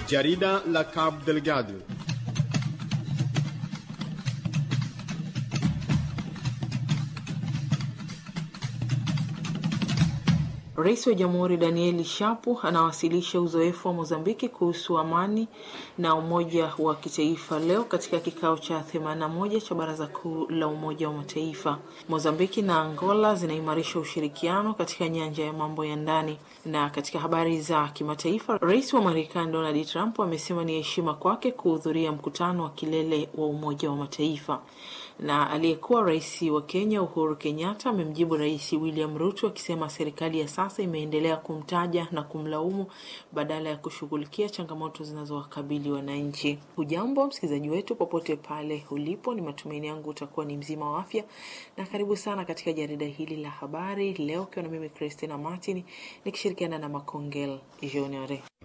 Jarida la Cabo Delgado. Rais wa Jamhuri Danieli Shapu anawasilisha uzoefu wa Mozambiki kuhusu amani na umoja wa kitaifa leo katika kikao cha 81 cha Baraza Kuu la Umoja wa Mataifa. Mozambiki na Angola zinaimarisha ushirikiano katika nyanja ya mambo ya ndani. Na katika habari za kimataifa, Rais wa Marekani Donald Trump amesema ni heshima kwake kuhudhuria mkutano wa kilele wa Umoja wa Mataifa na aliyekuwa rais wa Kenya Uhuru Kenyatta amemjibu Rais William Ruto akisema serikali ya sasa imeendelea kumtaja na kumlaumu badala ya kushughulikia changamoto zinazowakabili wananchi. Hujambo msikilizaji wetu popote pale ulipo, ni matumaini yangu utakuwa ni mzima wa afya, na karibu sana katika jarida hili la habari leo, ukiwa na mimi Christina Martin nikishirikiana na Makongel Junior.